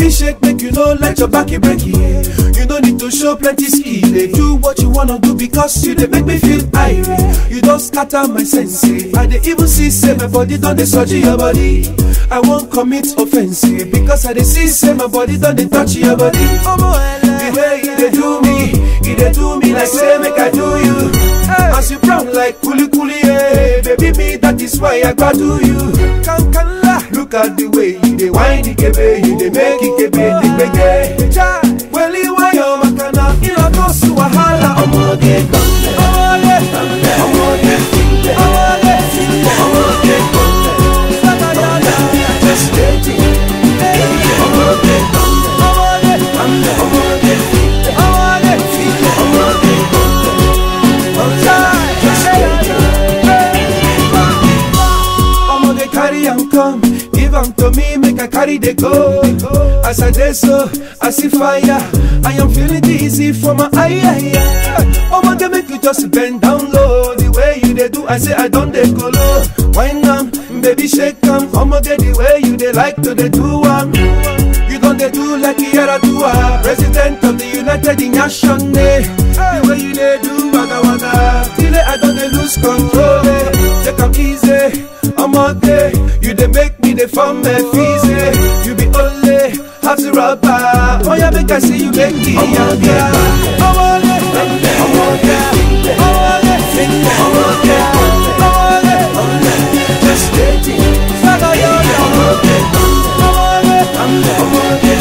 Baby shake, make you know, let your back break it. You don't need to show plenty skill. They do what you wanna do because you they make me feel irate. You don't scatter my senses. I they even see say my body done they surgery your body. I won't commit offense because I they see say my body done they touch your body. The way you they do me, you they do me like say make I do you. As you brown like kuli kuli, yeah. baby me that is why I got do you. Can can la. Look at the way you they whine the kebe, you they make it kebe the gbege. Cha, well you want your makana, you know go su wahala. Ọmọge gbọ̀ngbẹ̀, ọmọge gbọ̀ngbẹ̀, ọmọge gbọ̀ngbẹ̀, ọmọge gbọ̀ngbẹ̀, ọmọge gbọ̀ngbẹ̀, ọmọge just dating. Ọmọge gbọ̀ngbẹ̀, ọmọge gbọ̀ngbẹ̀, ọmọge gbọ̀ngbẹ̀, ọmọge gbọ̀ngbẹ̀, ọmọge gbọ̀ngbẹ̀, just dating. Omo dey carry am come, give am to me, make I carry dey go. As I dey so, I see fire, I am feeling dizzy for my eye. eye, eye. Omo dey make you just bend down low, the way you dey do, I say I don dey go low. Wine am, baby shake am, omo get the way you dey like to dey do am. You don dey do like Yaradua, president of the United Nations. Eh. The way you dey do waga waga, till I don dey lose control. Eh. Take am easy, ọmọge, you dey make me dey form my fees. Eh. You be only half the rubber, oya make I see you make it. Ọmọge, ọmọge, ọmọge, ọmọge, ọmọge, ọmọge, just dating. Saga yoga, ọmọge, ọmọge, ọmọge, ọmọge,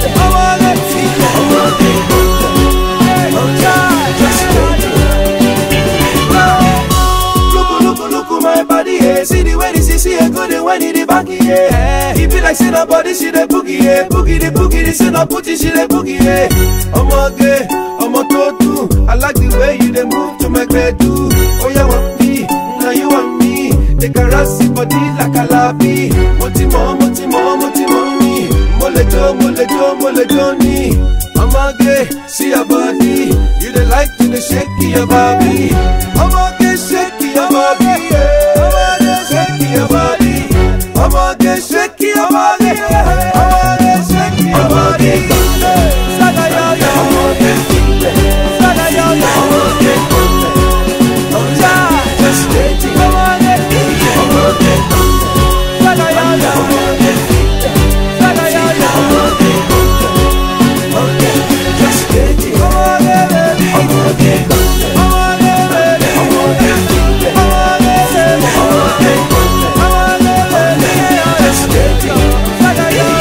ọmọge, just dating. Look, look, look, my body, yeah. See the way this is here, go the when it the back, yeah. It be like say nobody see the boogie, yeah. Boogie the boogie, this ain't no putty, she the boogie, yeah. I'm okay, I'm a totu. I like the way you they move to my bed, too. Oh, yeah, want me, now you want me. They caress your body like a lappy. Motimo, motimo, motimo, me. Molejo, molejo, molejo, ni. I'm okay, see your body. You they like to the shake your body. I'm okay, shake your body. yeah. I'm okay, shake your body. I'm okay, shake your body. yeah. I'm okay, shake your body. Saga yoga. I'm okay, Saga yoga. I'm okay, Just dating. I'm okay, Saga yoga. I'm okay, Saga yoga. I'm okay, just dating. I'm okay, just dating.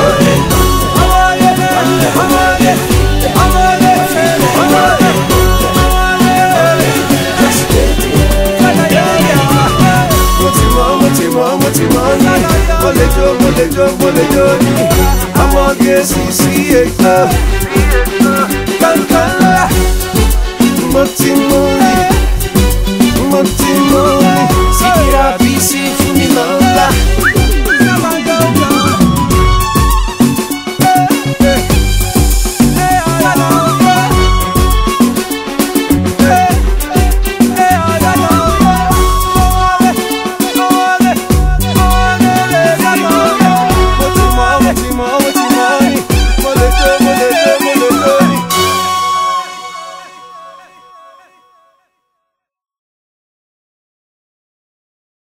Just dating. Motimo, motimo, motimo, ni. Molejo, molejo, molejo, ni. Ọmọge sisi eka. Kankala. Motimo,